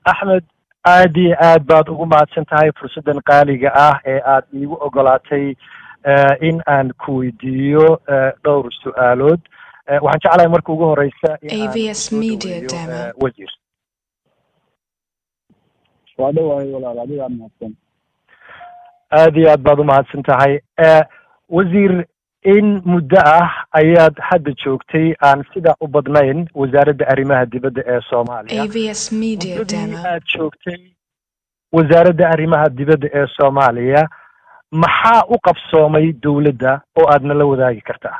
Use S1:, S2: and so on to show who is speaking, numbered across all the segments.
S1: axmed aad iyo aad baad ugu mahadsan tahay fursaddan qaaliga ah ee aad iigu ogolaatay in aan ku weydiiyo dhowr su-aalood waxaan jeclahay marka ugu horeysa
S2: AVS Media Demo.
S1: wasiir
S3: waa dhawahay walaal adigaa mahadsan
S1: aad iyo aad baad u mahadsan tahay wasiir in muddo ah ayaad hadda joogtay aan sida u badnayn wasaaradda arrimaha dibadda ee soomaaliya
S2: AVS Media
S1: muddadii
S2: Demo.
S1: aad joogtay wasaaradda arrimaha dibadda ee soomaaliya maxaa u qabsoomay dowladda oo aadna la wadaagi kartaa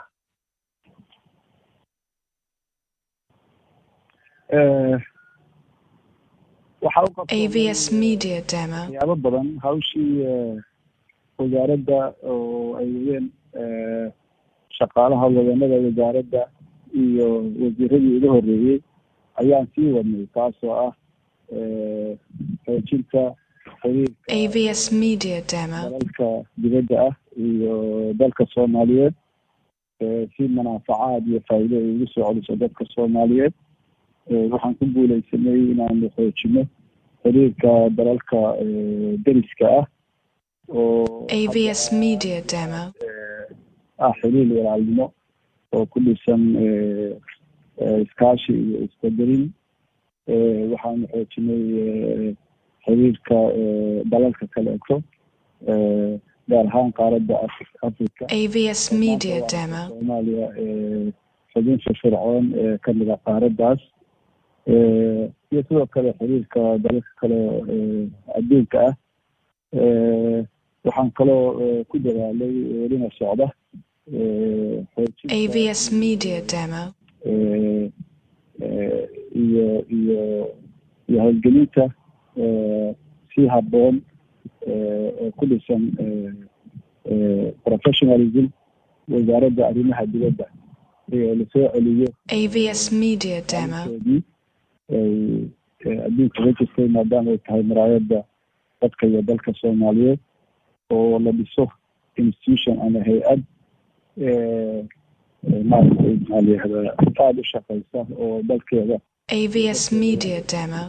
S3: waxaa u qabsoomay,
S2: AVS
S3: eh,
S2: Media Demo.
S3: waxyaabo badan hawshii eh, wasaaradda oo ay wadeen eh, shaqaalaha wadanada wasaaradda iyo wasiiradii ugu horreeyey ayaan sii wadnay taasoo ah eh, xoojinta xiriirka
S2: AVS Media Demo.
S3: dalalka dibadda ah iyo dalka soomaaliyeed eh, si manaafacaad iyo faa'iido ay ugu soo celiso dadka soomaaliyeed Eh, waxaan ku guuleysanay inaanu xoojino xiriirka dalalka eh, deriska ah oo
S2: AVS Media Demo.
S3: eh, ah xiriir walaalnimo oo ku dhisan eh, eh, iskaashi iyo isqadarin Eh, waxaanu xoojinay eh, xiriirka eh, dalalka kaleeto eh, gaar ahaan qaaradda Afri- africa
S2: AVS Media Demo.
S3: soomaaliya ee xubin firfircoon ee ka mida qaaraddaas Eh, iyo sidoo kale xiriirka dalalka kale ee adduunka ah Eh, waxaan kaloo eh, ku dadaalay welina socda eh, xoojinta
S2: AVS Media Demo.
S3: eh, eh, iyo iyo iyo howlgelinta eh, si habboon eh, oo ku dhisan eh, eh, professionalism wasaaradda arrimaha dibadda ee lasoo celiyo
S2: AVS Media Demo.
S3: koodii ay eh, adduunka ka jirtay maadaama ay tahay maraayadda dadka iyo dalka soomaaliyeed oo la dhiso institution ama hay-ad eh, eh, maaragtay maxaa la yihahdaa aada u shaqeysa oo dalkeeda
S2: AVS Media Demo.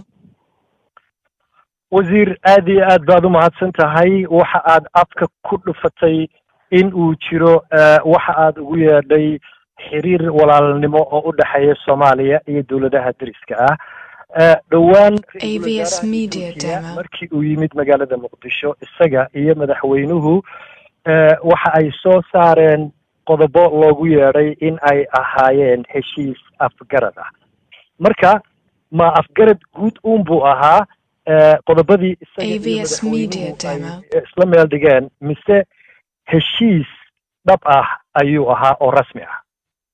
S1: wasiir aad iyo aad baad u mahadsan tahay waxa aad afka ku dhufatay in uu jiro eh, waxa aad ugu yeedhay xiriir walaalnimo oo u dhexeeya soomaaliya iyo dowladaha deriska ah Eh, dhowaan ra-iisul
S2: AVS
S1: wasaaraha
S2: Media
S1: Ethiopia
S2: Demo.
S1: markii uu yimid magaalada muqdisho isaga iyo madaxweynuhu eh, waxa ay soo saareen qodobo loogu yeedhay in ay ahaayeen heshiis afgarad ah marka ma afgarad guud uun buu ahaa eh, qodobadii isaga iyo
S2: AVS Media
S1: madaxweynuhu ay
S2: Demo.
S1: isla meel dhigeen mise heshiis dhab ah ayuu ahaa oo rasmi ah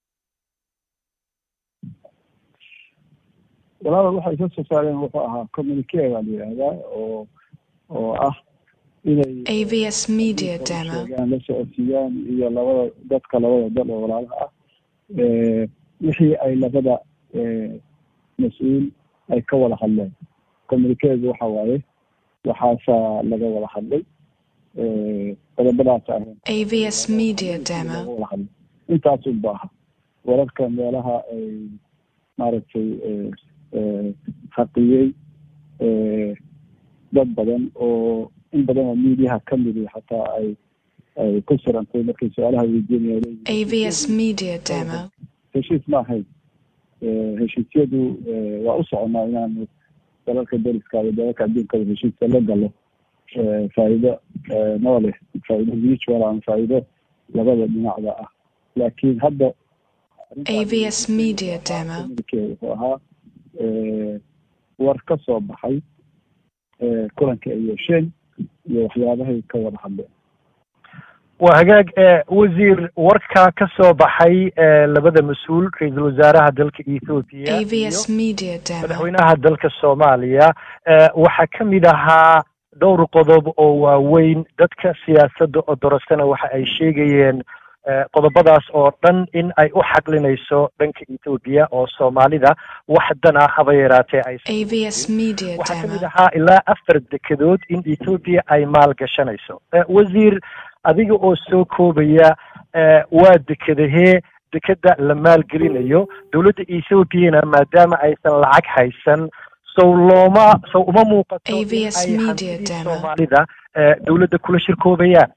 S3: walaal waxay ka soo saareen wuxuu ahaa communique baa la yihahdaa oo oo ah inay
S2: AVS Media Demo.
S3: sheegaan la socodsiiyaan iyo labada dadka labada dal oo walaalaha ah Eh, wixii ay labada eh, mas-uul ay ka wada hadleen communiquedu waxa waaye waxaasaa laga wada hadlay Eh, qodobadaas ahayn
S2: AVS Media Demo.
S3: laga wada hadlay intaas un ba aha wararka meelaha ay maaragtay eh, eh, xaqiyey eh, dad badan oo in badan oo miidiyaha ka midi xataa ay ay ku sirantay markay su-aalaha weydiinayeen
S2: AVS Media Demo.
S3: heshiis ma ahayn Eh, heshiisyadu eh, waa u soconaa inaanu dalalka deriska iyo dalalka adduunkada heshiiska la galo Eh, faa'iido eh, noo leh faa'iido mutual ama faa'iido labada dhinacda ah laakiin hadda
S2: AVS Media Demo.
S3: communique wuxuu ahaa eh, war ka soo baxay eh, kulanka ay yeesheen iyo waxyaabahay ka wada hadleen
S1: waa hagaag eh, wasiir warka ka soo baxay eh, labada mas-uul ra-iisul wasaaraha dalka ethoopia iyo
S2: AVS Media Demo.
S1: madaxweynaha dalka soomaaliya eh, waxaa ka mid ahaa dhowr qodob oo waaweyn dadka siyaasadda oo dorasana waxa ay sheegayeen eh, qodobadaas oo dhan in ay u xaqlinayso dhanka ethoopia oo soomaalida wax dan ah haba yaraatee ay
S2: AVS Media
S1: waxaa ka mid
S2: Demo.
S1: ahaa ilaa afar dekedood in ethoopia ay maal gashanayso Eh, wasiir adiga oo soo koobaya eh, waa dekedahee dekeda la maalgelinayo dowladda ethoopiana maadaama aysan lacag haysan sow looma sow uma muuqato in
S2: AVS
S1: ay
S2: Media
S1: hantidii
S2: Demo.
S1: soomaalida ee dowladda kula shirkoobayaan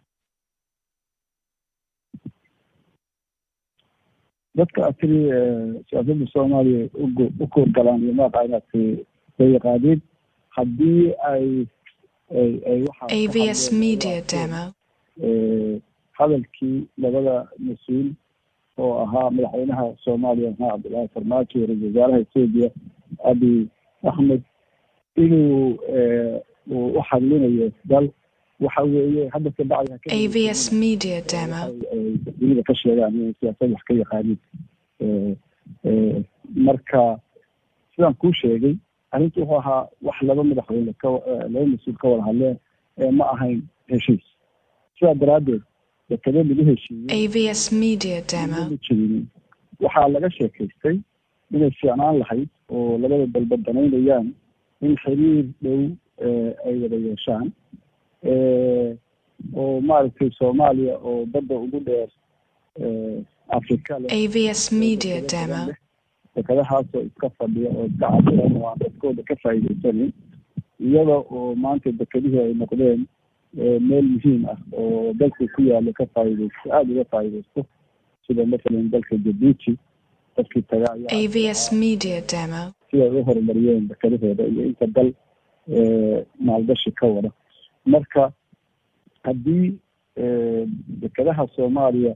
S3: dadka atiri siyaasadda soomaaliya ugu- u koorgalaan iyo maaqaanaadka way yaqaaniin haddii ay ay ay waxaa ka
S2: AVS
S3: hadleen
S2: Media
S3: waa-
S2: Demo.
S3: ee, hadalkii labada mas-uul oo ahaa madaxweynaha soomaaliya maxamed cabdilaahi farmaajo iyo ra-iisul wasaaraha etoobiya abiy axmed inuu ee, uu u hadlinayo dal waxa weeye hadda ka bacdi ha ka
S2: AVS Media Demo.
S3: waxay ay dunida ka sheegaan inay siyaasad wax ka yaqaanin Ee, ee, marka sidaan kuu sheegay arrintu wuxuu ahaa wax laba madaxweyne ka eh, laba mas-uul ka wada hadleen ee ma ahayn heshiis sidaa daraaddeed dekado lagu heshiiyey
S2: AVS Media Demo.
S3: ma jirinin waxaa laga sheekaystay inay fiicnaan lahayd oo labada dalba danaynayaan in xiriir dhow ee, ay wada yeeshaan ee, oo maaragtay soomaaliya oo badda ugu dheer ee, afrika leh
S2: AVS Media Demo.
S3: dekadahaasoo iska fadhiya oo iska cabiran oo aan dadkooda ka faa'iidaysanin iyada oo maanta dekedihii ay noqdeen ee, meel muhiim ah oo dalka ku yaalo ka faa'iidaysto aada uga faa'iidaysto sida masalan dalka jabuuti dadkii taga ayaa
S2: AVS Media Demo.
S3: si ay u horumariyeen dekedahooda iyo inta dal ee, maalgashi ka wada marka haddii ee, dekedaha soomaaliya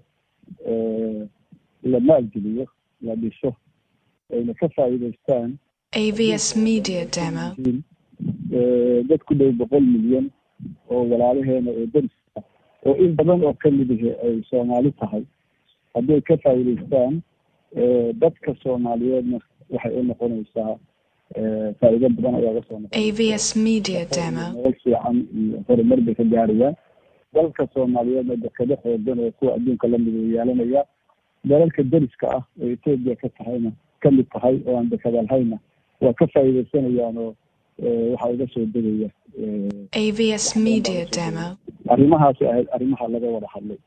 S3: ee, la maalgeliyo la dhiso ayna ka faa'iidaystaan
S2: AVS Media Demo.
S3: yihiin, ee, dad ku dhow boqol milyan oo walaalaheena oo dariska oo in badan oo ka mid ihi ay soomaali tahay haddii ay ka faa'iidaystaan ee, dadka soomaaliyeedna waxay u noqonaysaa ee, faa'iido badan ayaa uga soo noqonaysa
S2: AVS Media Demo.
S3: nolol fiican iyo horumar bay ka gaarayaan dalka soomaaliyeedna dekado xoogan oo kuwa adduunka lamid uu yeelanaya dalalka deriska ah oo etoobiya ka tahayna ka mid tahay oo aan dekada lahayna waa ka faa'iidaysanayaan oo ee, waxaa uga soo degaya ee,
S2: AVS Media Demo.
S3: arrimahaasi ahayd arrimaha laga wada hadlay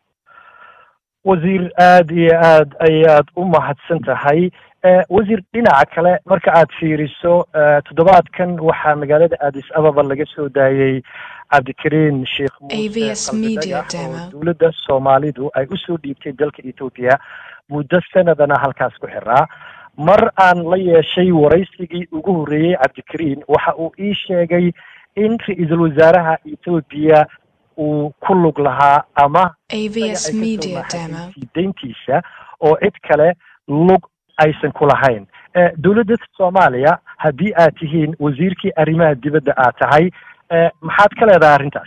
S1: wasiir aada iyo aad ayaad u mahadsan tahay Eh, wasiir dhinaca kale marka aad fiiriso eh, toddobaadkan waxaa magaalada addis ababa laga soo daayey cabdikariin sheekh muuse
S2: AVS
S1: qalbi
S2: Media
S1: dhagax oo
S2: Demo.
S1: dowladda soomaalidu ay usoo dhiibtay dalka etoobiya muddo sanadana halkaas ku xiraa mar aan la yeeshay waraysigii ugu horreeyey cabdikariin waxa uu ii sheegay in ra-iisul wasaaraha etoobiya uu ku lug lahaa ama
S2: AVS Media Demo.
S1: deyntiisa oo cid kale lug aysan ku lahayn Eh, dowladda soomaaliya haddii aad tihiin wasiirkii arrimaha dibadda aad tahay eh, maxaad ka leedahay arrintaas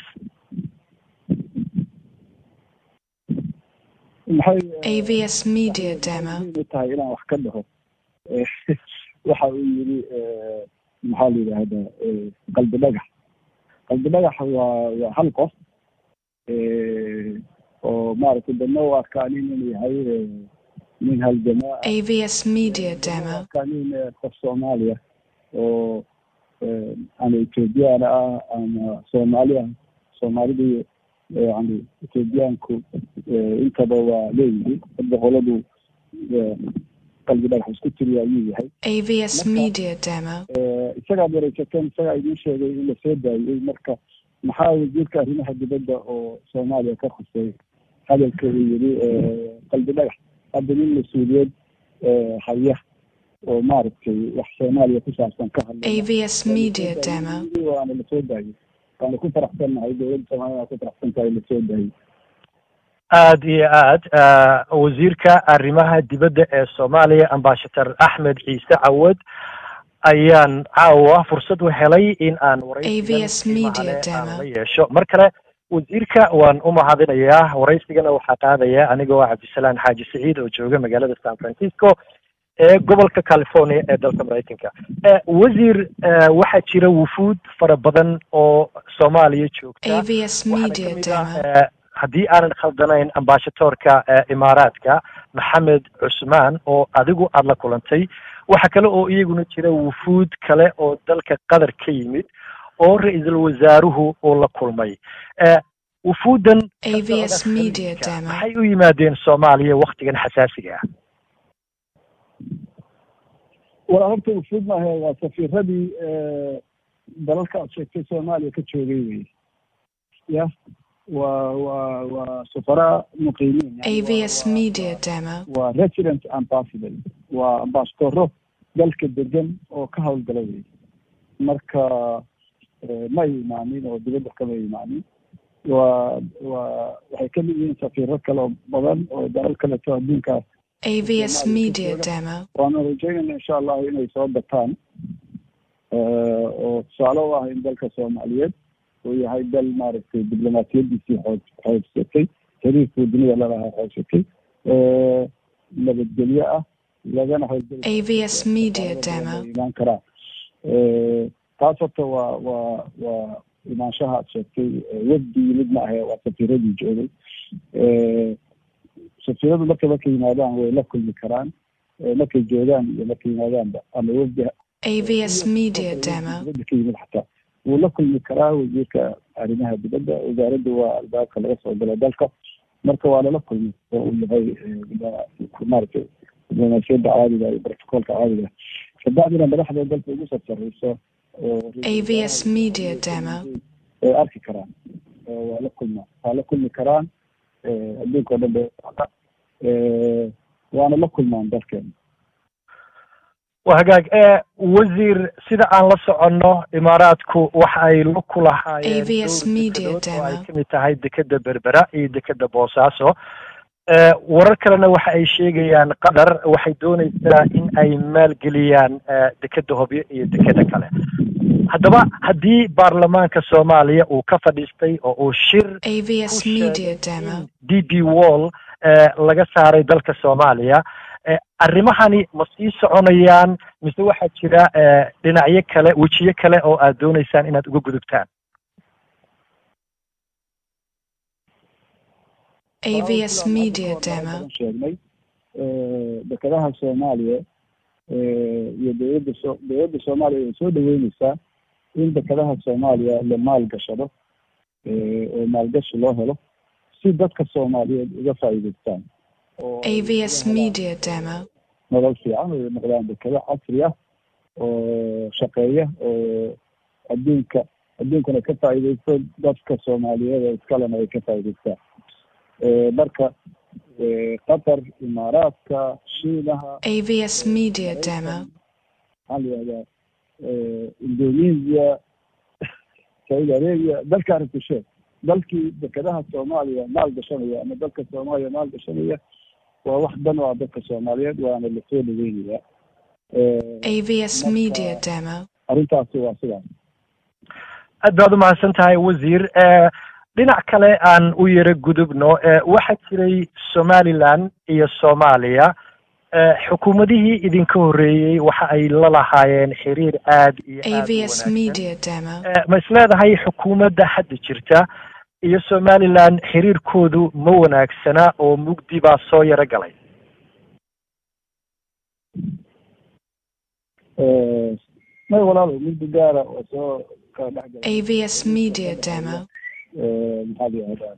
S3: maxay ee,
S2: AVS Media Demo.
S3: muhiim u tahay inaan wax ka dhaho Ee, waxa uu yidhi ee, maxaa la yidhaahdaa ee, qalbi dhagax qalbi dhagax waa waa hal qof ee, oo maaragtay dana u arkaa nin inuu yahay ee, nin haljamaa ah
S2: AVS Media Demo.
S3: arkaa nin ee, qof soomaaliya oo ee, ama ethoobiyaana ah ama soomaali ah soomaalidu yani ethoobiyaanku ee, intaba waa leeyihiin hadda qoladu ee, qalbi dhagax isku tiriya ayuu yahay
S2: AVS Media Demo.
S3: Ee, isagaad wareysateen isagaa idiin sheegay in la soo daayey marka maxaa wasiirka arrimaha dibadda oo soomaaliya ka khusay hadalka uu yidhi ee, qalbi dhagax hadda nin mas-uuliyad ee, haya oo maaragtay wax soomaaliya ku saabsan ka hadlay
S2: AVS Media Demo.
S3: waana la soo daayey waana ku faraxsannahay dowladda soomaaliya waa ku faraxsan tahay la soo daayey
S1: aada iyo aad eh, wasiirka arrimaha dibadda ee soomaaliya ambassador axmed ciise cawad ayaan caawa fursad u helay in aan waraysigan
S2: AVS
S1: qiimaha
S2: Media
S1: leh aan
S2: Demo.
S1: la yeesho mar kale wasiirka waan u mahadinayaa waraysigana waxaa qaadaya anigoo cabdisalaan xaaji saciid oo jooga magaalada san francisco ee gobolka california ee dalka maraykanka Eh, wasiir eh, waxaa jira wufuud fara badan oo soomaaliya joogta
S2: AVS
S1: waxaana
S2: Media
S1: kamid ah
S2: Demo.
S1: eh, haddii aanan khaldanayn ambassadorka eh, imaaraadka maxamed cusmaan oo adigu aada la kulantay waxa kale oo iyaguna jira wufuud kale oo dalka qatar ka yimid oo ra-iisul wasaaruhu uu la kulmay Eh, wufuuddan ka
S2: AVS
S1: socda
S2: Media
S1: khaliijka,
S2: Demo.
S1: maxay u yimaadeen soomaaliya waktigan xasaasiga ah
S3: walaa horta ufuud maahe waa safiiradii dalalka aad sheegtay soomaaliya ka joogay wey ya waa waa waa safaraa muqiimiin
S2: AVS Media Demo.
S3: waa resident ambassador waa ambasadoro dalka degan oo ka howlgala wey marka ma ay imaanin oo dibadda kama imaanin waa waa waxay ka mid yihiin safiiro kale oo badan oo dalal kaleto adduunkaas
S2: AVS Media Demo.
S3: waana rajeynayna insha allahu inay soo bataan oo tusaale u ah in dalka soomaaliyeed uu yahay dal maaragtay diblomaasiyadiisii xoog xoogsatay xiriirkuu dunida lalahaa xoogsatay nabadgelyo ah lagana howlgeli
S2: AVS Media Demo.
S3: imaan karaa taas horta waa waa waa imaanshaha aad sheegtay wafdi yimid ma ahe waa safiiradii joogay safiiradu markay markay yimaadaan way la kulmi karaan markay joogaan iyo markay yimaadaanba ama wafdi
S2: AVS Media Demo.
S3: dibadda ka yimid xataa wuu la kulmi karaa wasiirka arrimaha dibadda wasaaradda waa albaabka laga soo galo dalka marka waa lala kulmi oo uu yahay maaragtay diblomaasiyadda caadiga iyo protocolka caadiga kabacdina madaxda dalka ugu sarsareyso oo
S2: AVS Media Demo.
S3: way arki karaan waa la kulma waa la kulmi karaan adduunka o dhan bay waana la kulmaan dalkeena
S1: waa hagaag wasiir sida aan la soconno imaaraadku waxa ay la ku lahaayeen
S2: AVS
S1: dhowr
S2: Media
S1: dekedood oo ay
S2: Demo.
S1: kamid tahay dekeda berbera iyo dekeda boosaaso warar kalena waxa ay sheegayaan qatar waxay dooneysaa in ay maalgeliyaan dekeda hobyo iyo dekeda kale haddaba haddii baarlamaanka soomaaliya uu ka fadhiistay oo uu shir
S2: AVS
S1: ku
S2: Media
S1: sheegay
S2: Demo.
S1: in d b wall laga saaray dalka soomaaliya Eh, arrimahani ma sii soconayaan mise waxaa jira eh, dhinacyo kale wejiyo kale oo aad dooneysaan inaad uga gudubtaan
S2: AVS Media Demo.
S3: sheegnay dekedaha soomaaliya iyo dowladda so dowladda soomaaliya way soo dhaweyneysaa in dekedaha soomaaliya la maalgashado oo maalgashi loo helo si dadka soomaaliyeed uga faa'iideystaan oo
S2: AVS Media Demo.
S3: nolol fiican oo noqdaan dekado casri ah oo shaqeeya oo adduunka adduunkana ka faa'iideysto dadka soomaaliyeed oo iskalena ay ka faa'iideystaan marka qatar imaaraadka shiinaha
S2: AVS Media Demo.
S3: maxaa la yihahdaa indonesia saudi arabia dalka arabtisheed dalkii dekedaha soomaaliya maal gashanaya ama dalka soomaaliya maal gashanaya waa wax dan oo ah dadka soomaaliyeed waana lasoo dhaweynayaa
S2: AVS Media Demo.
S3: arrintaasi waa sidaas
S1: aad baad umahadsan tahay wasiir Eh, dhinac kale aan u yaro gudubno eh, waxaa jiray somaliland iyo soomaaliya Eh, xukuumadihii idinka horreeyey waxa ay la lahaayeen xiriir aad iyo aad u
S2: AVS
S1: wanaagsan.
S2: Media Demo.
S1: Eh, ma isleedahay xukuumadda hadda jirta iyo somaliland xiriirkoodu ma wanaagsana oo mugdi baa soo yaro galay
S3: may walaalo muddo gaara oo soo kala dhex galay
S2: AVS Media Demo.
S3: maxaa la yihahdaa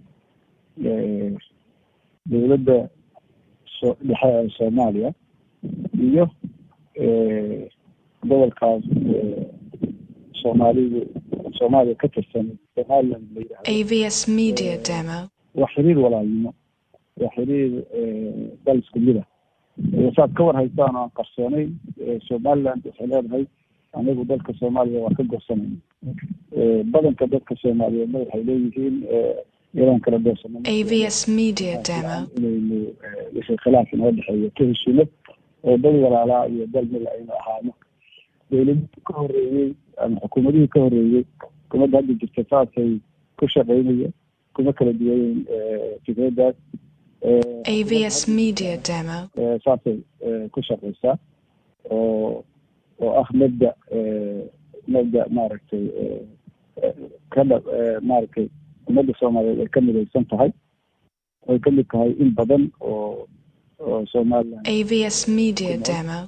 S3: dowladda so dhexe ee soomaaliya iyo gobolkaas soomaalidu soomaaliya ka tirsan somaliland la yidhahdo
S2: AVS Media Demo.
S3: waa xiriir walaalnimo waa xiriir dal isku mid ah saad ka war haystaan oo aan qarsoonayn somaliland waxay leedahay anagu dalka soomaaliya waa ka gorsanayna badanka dadka soomaaliyeedna waxay leeyihiin inaan kala doorsanno
S2: AVS Media Demo.
S3: inaynu wixii khilaaf inoo dhexeeyo ka heshino oo dad walaalaa iyo dal mil aynu ahaano dowladihii ka horreeyey ama xukuumadihii ka horreeyey xukuumadda hadda jirta saasay ku shaqeynaya kuma kala duwayen fikradaas
S2: AVS Media Demo.
S3: saasay ku shaqeysaa oo oo ah mabda mabda maaragtay kadha maaragtay ummadda soomaaliyeed ay ka midaysan tahay ay ka mid tahay in badan oo oo somaliland
S2: AVS Media Demo.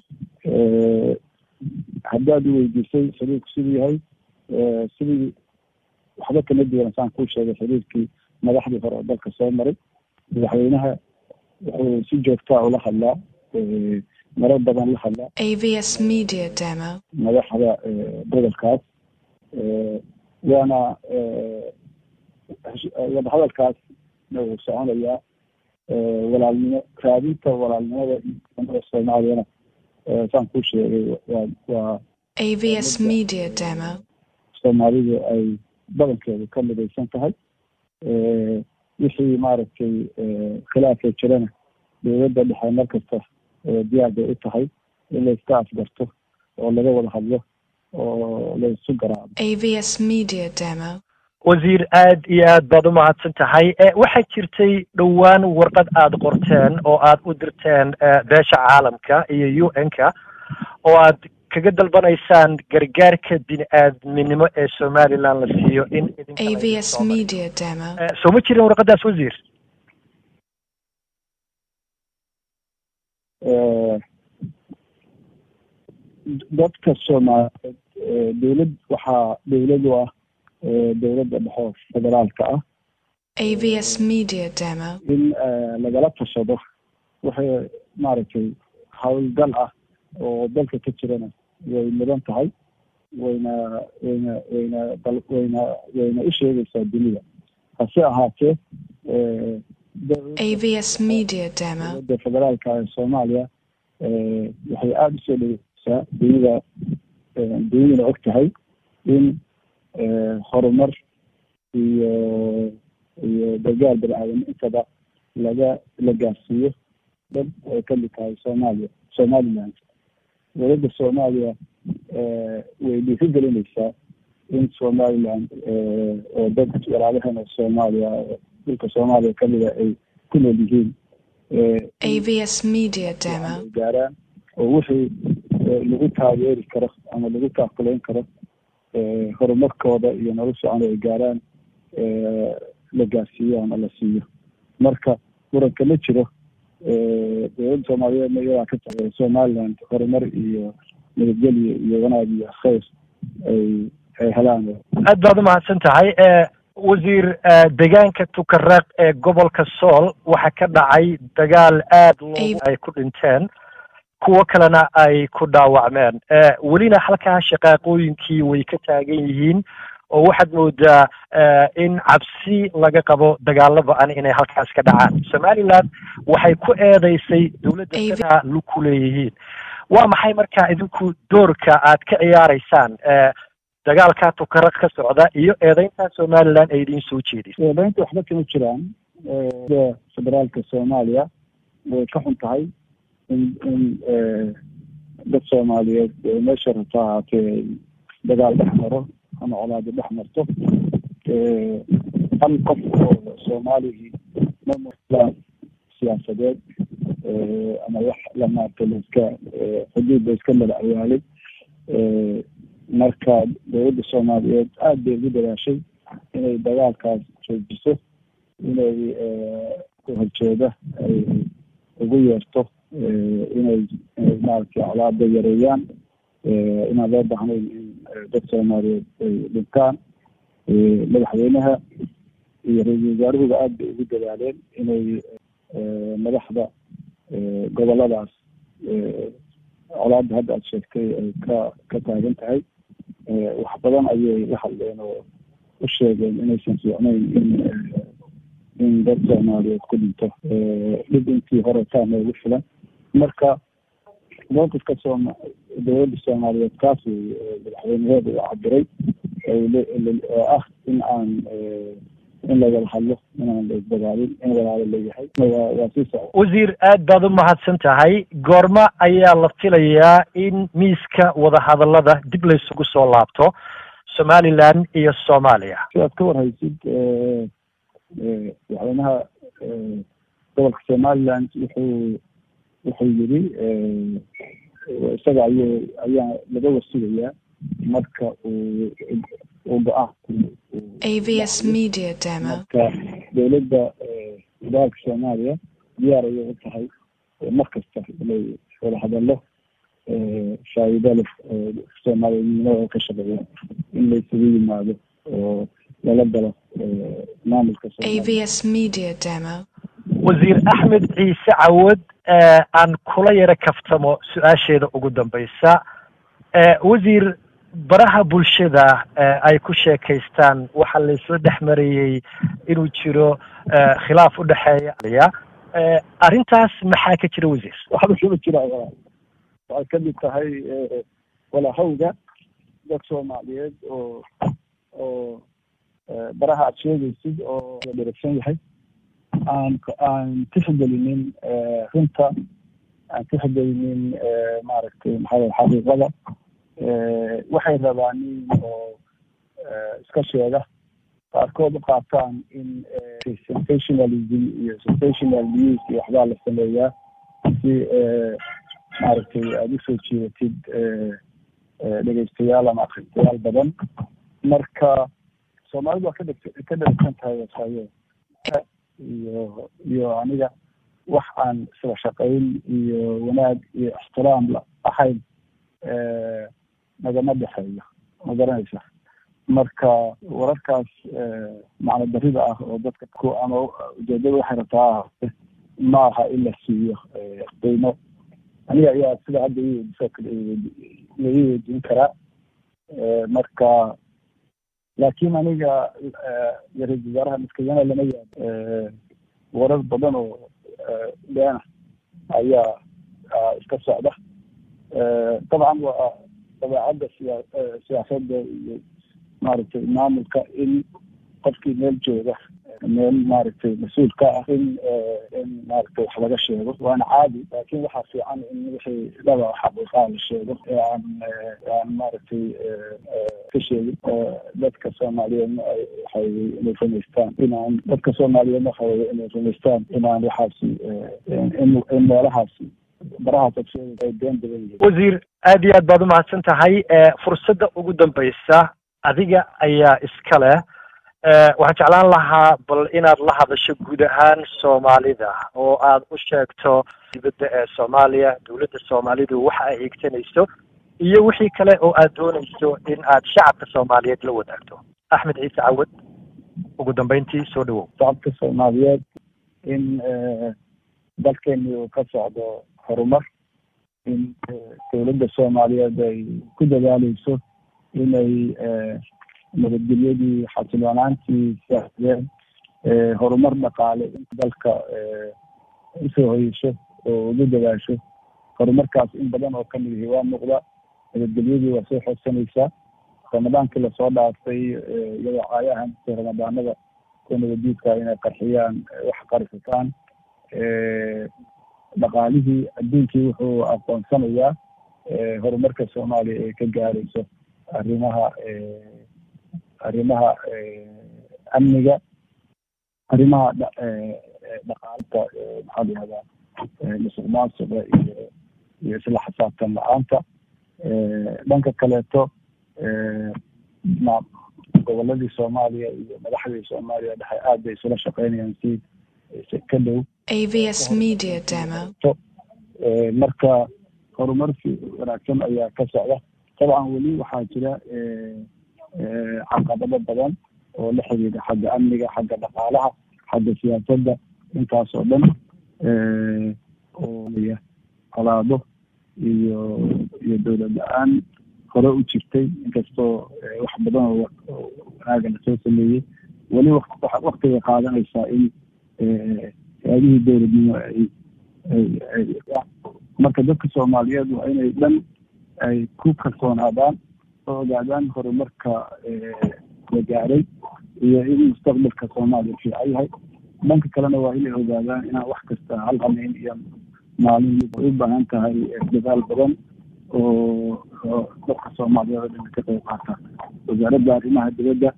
S3: haddaad i weydiisay xiriirku siduu yahay sidii waxba kama duwan saan kuu sheegay xiriirkii madaxdii hore oo dalka soo maray madaxweynaha wuxuu si joogtaa ula hadlaa marar badan la hadla
S2: AVS Media Demo.
S3: madaxda gobolkaas waana wadahadalkaas wuu soconayaa walaalnimo raadinta walaalnimada iyo soomaaliyana saan kuu sheegay waa waa
S2: AVS Media Demo.
S3: soomaalidu ay badankeedu ka midaysan tahay wixii maaragtay khilaafka jirana dowladda dhexe mar kasta diyaar bay u tahay in la iska afgarto oo laga wada hadlo oo la isu garaacdo
S2: AVS Media Demo.
S1: wasiir aad iyo aad baad u mahadsan tahay waxaa jirtay dhowaan warqad aada qorteen oo aad u dirteen beesha caalamka iyo u n-ka oo aad kaga dalbanaysaan gargaarka bini aadminimo ee somaliland la siiyo in
S2: AVS Media Demo.
S1: soo ma jirin warqadaas wasiir
S3: dadka soomaaliyeed dowlad waxaa dowlad u ah dowladda dhexe federaalka ah
S2: AVS Media Demo.
S3: in lagala tashado waxay maaragtay howlgal ah oo dalka ka jirana way mudan tahay wayna wayna wayna wayna wayna u sheegaysaa dunida hase ahaatee
S2: AVS Media Demo.
S3: dowladda federaalka ee soomaaliya waxay aada usoo dhegeysaa dunida dunidana og tahay in horumar iyo iyo gargaar bani aadam intaba laga la gaarsiiyo dad ay ka mid tahay soomaaliya somaliland dowladda soomaaliya way dhiiri gelinaysaa in somaliland oo dad walaalaheena soomaaliya dhulka soomaaliya kamida ay ku nool yihiin
S2: AVS Media Demo.
S3: gaaraan oo wixii lagu taageeri karo ama lagu taakulayn karo horumarkooda iyo noloshooda ay gaaraan la gaarsiiyo ama la siiyo marka muranka ma jiro dowladda soomaaliyeedna iyadaa ka tahay somaliland horumar iyo nabadgelyo iyo wanaag iyo khayr ay ay helaan
S1: aad baad u mahadsan tahay wasiir deegaanka tukareeq ee gobolka sool waxaa ka dhacay dagaal aad loo ay ku dhinteen kuwo kalena ay ku dhaawacmeen welina halkaa shaqaaqooyinkii way ka taagan yihiin oo waxaad moodaa in cabsi laga qabo dagaalo ba-an inay halkaas ka dhacaan somaliland waxay ku eedeysay dowladda sidaa lu ku leeyihiin waa maxay markaa idinku doorka aad ka ciyaaraysaan dagaalka tukaraq ka socda iyo eedeynta somaliland ay idiin soo jeedisay
S3: eedeynta waxba kama jiraan federaalka soomaaliya way ka xun tahay in in dad soomaaliyeed meesha rabta ahaatee dagaal dhex maro ama colaado dhex marto hal qof oo soomaaligii mamulaan siyaasadeed ama wax lamaarta laiska xuduud la iska mala awaalay marka dowladda soomaaliyeed aada bay ugu dadaashay inay dagaalkaas joojiso inay horjeeda ay ugu yeerto inay inay maaragtay colaada yareeyaan inaan loo baahnayn in dad soomaaliyeed ay dhintaan madaxweynaha iyo ra-iisul wasaaruhuba aada bay ugu dadaaleen inay madaxda goboladaas colaada hadda aada sheegtay ay ka ka taagan tahay wax badan ayay la hadleen oo u sheegeen inaysan fiicnayn in in dad soomaaliyeed ku dhinto dhib intii hore taa noogu filan marka mowqifka sooma dowladda soomaaliyeed kaas madaxweynaheeda u cabiray oo ah in aan in lagala hadlo inaan la isdagaalin in walaalo leeyahay waa sii socda
S1: wasiir aad baad u mahadsan tahay goorma ayaa la filayaa in miiska wadahadallada dib laysugu soo laabto somaliland iyo soomaaliya
S3: si aad ka warhaysid madaxweynaha gobolka somaliland wuxuu wuxuu yidhi isaga ayuu ayaa laga wasugayaa marka uu uu go-aan
S2: AVS Media Demo.
S3: marka dowladda federaalka soomaaliya diyaar ayay u tahay mar kasta inay wada hadallo faa'iido leh soomaaliyadnimada ka shaqeeya in la isugu yimaado oo lala galo maamulka
S2: AVS Media Demo.
S1: wasiir axmed ciise cawad aan kula yaro kaftamo su-aasheeda ugu dambaysa wasiir baraha bulshada ay ku sheekaystaan waxaa laysla dhex marayey inuu jiro khilaaf u dhexeeya arrintaas maxaa ka jira wasiir
S3: waxba kama jira waxay ka mid tahay walahawga dad soomaaliyeed oo oo baraha aad sheegaysid oo dheragsan yahay aan aan tixgelinin runta aan tixgelinin maaragtay maxaa xaqiiqada waxay rabaan in oo iska sheega qaarkood u qaataan in sensationalism iyo sensational news iyo waxbaa la sameeyaa si maaragtay aada usoo jeedatid dhegeystayaal ama akhristayaal badan marka soomaalidu waa kadheg ka dheragsan tahay wasayo iyo iyo aniga wax aan isla shaqayn iyo wanaag iyo ixtiraam ahayn nagama dhexeeyo ma garanaysa marka wararkaas macno darida ah oo dadka ku ama ujeedada waxay rabtaa ma aha in la siiyo qiimo aniga ayaa sida hadda iweydiisoo kale la ii weydiin karaa marka laakiin aniga ra-iisul wasaaraha maskadana lama yaabo warar badan oo beena ayaa iska socda dabcan waa dabeecadda siyaa siyaasadda iyo maaragtay maamulka in qofkii meel jooga meel maaragtay mas-uul ka ah in in maaragtay wax laga sheego waana caadi laakiin waxaa fiican in wixii dhaba xaqiiqaa la sheego ee aan aan maaragtay ka sheegin dadka soomaaliyeedna waxay inay rumaystaan inaan dadka soomaaliyeedna waxa weye inay rumaystaan inaan waxaasi in in meelahaasi barahaas ad sheegaysa ay been badan yihiin
S1: wasiir aad iyo aad baad umahadsan tahay fursadda ugu dambaysa adiga ayaa iska leh waxaan jeclaan lahaa bal inaad la hadasho guud ahaan soomaalida oo aad u sheegto dibadda ee soomaaliya dowladda soomaalidu waxa ay hiigsanayso iyo wixii kale oo aad doonayso in aad shacabka soomaaliyeed la wadaagto axmed ciise cawad ugu dambeyntii soo dhawow
S3: shacabka soomaaliyeed in dalkeeni uu ka socdo horumar in dowladda soomaaliyeed ay ku dadaaleyso inay nabadgelyadii xasiloonaantii siyaasadeed horumar dhaqaale in dalka usoo hoyesho oo ugu dadaasho horumarkaas in badan oo kamid ihi waa muuqda nabadgelyadii waa soo xoogsanaysaa ramadaankii lasoo dhaafay iyadoo caayahan ramadaanada kuwa nabadiidka inay qarxiyaan wax qarxitaan dhaqaalihii adduunkii wuxuu aqoonsanayaa horumarka soomaaliya ee ka gaarayso arrimaha arrimaha amniga arrimaha dhaqaalta maxaa la yihahdaa musuq maasuqa iyo iyo isla xisaabtan la-aanta dhanka kaleeto goboladii soomaaliya iyo madaxdii soomaaliya dhexe aad bay isula shaqeynayaan si ka dhow
S2: AVS Media Demo.
S3: marka horumar wanaagsan ayaa ka socda dabcan weli waxaa jira caqabado badan oo la xiriira xagga amniga xagga dhaqaalaha xagga siyaasadda intaas oo dhan oo colaado iyo iyo dowlad la-aan hore u jirtay inkastoo wax badan oo wanaaga lasoo sameeyey weli waktigay qaadanaysaa in hay-adihii dowladnimo ay marka dadka soomaaliyeed waa inay dhan ay ku kalsoonaadaan oo ogaadaan horumarka la gaaray iyo in mustaqbalka soomaaliya fiican yahay dhanka kalena waa inay ogaadaan inaan wax kasta hal hameyn iyo maalin ay u baahan tahay dadaal badan oo dadka soomaaliyeed oo dhan ka qayb qaata wasaaradda arrimaha dibadda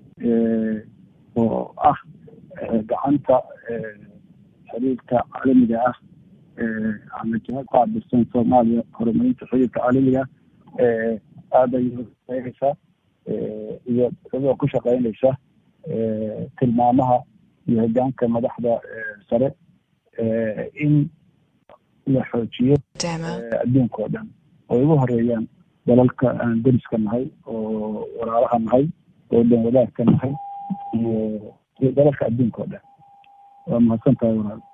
S3: oo ah gacanta xiriirka caalamiga ah ama jihad qaabilsan soomaaliya horumarinta xiriirka caalamiga aad ay shaqeynaysaa iyo iyadoo ku shaqeynaysa tilmaamaha iyo hogaanka madaxda sare in la xoojiyo adduunka oo dhan oo ugu horeeyaan dalalka aan deriska nahay oo walaalaha nahay oo dhan wadaagka nahay iyo iyo dalalka adduunka oo dhan waa mahadsan tahay walaal